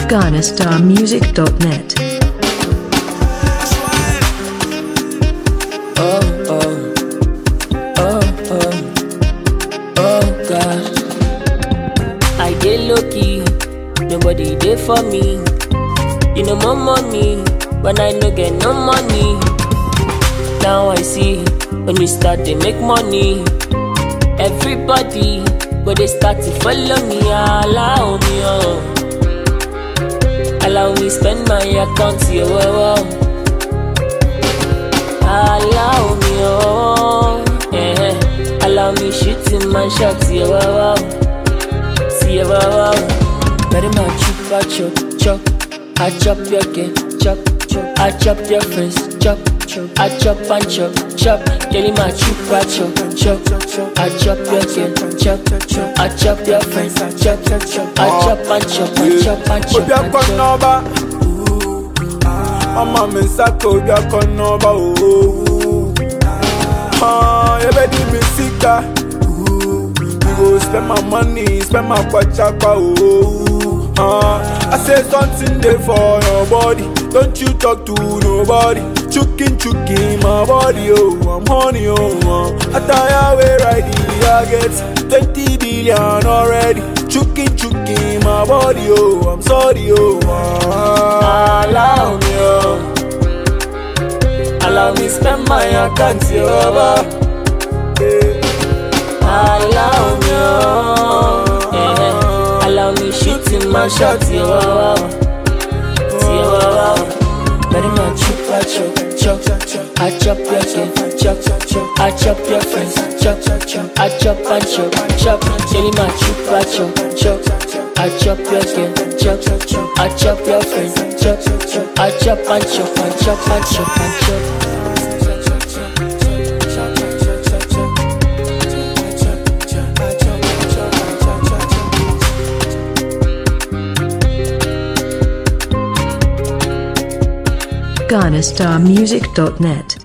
GhanaStarMusic.net. Oh, oh, oh, oh, oh, God. I get lucky, nobody there for me. You know more money, when I no get no money. Now I see when we start to make money. Everybody, but they start to follow me, allow me, oh. Allow me spend my account, yeah, wow, wow. Allow me, oh, yeah. Allow me shooting my shots, yeah, wow, wow. See, yeah, wow, wow. Very much chop, I chop, chop. I chop your game, chop, chop. I chop your friends, chop, chop. I chop and chop, chop. Kelly my chop, I chop, chop, chop. I chop your game, chop, chop. I chop your friends, chop, chop. I chop and chop, I chop and chop. obi and akɔ chop. n'ɔba ɔma mi nsa ka obi akɔ n'ɔba ooo yɛbɛdi mi sika we go spend my money spend my kwachakwa ooo I say something dey for your body don't you talk to nobody chukin chukin my body oh I'm honey oh uh. attire wey ride the I get twenty billion already chukin chukin my body oh I'm sorry oh uh. Allow me, oh. Allow me spend my account, oh. Eh. Allow me, oh. Yeah. Allow me shooting my shot, oh. Oh. Very much chop, I chop, chop. I chop your kid, chop, chop. I chop your friends, chop, chop. I chop and chop, chop. Jelly my chop, I chop, chop. I chop your kid, chop, chop. I chop your friends, chop, chop. I chop and chop, and chop and chop and chop. GhanaStarMusic.net.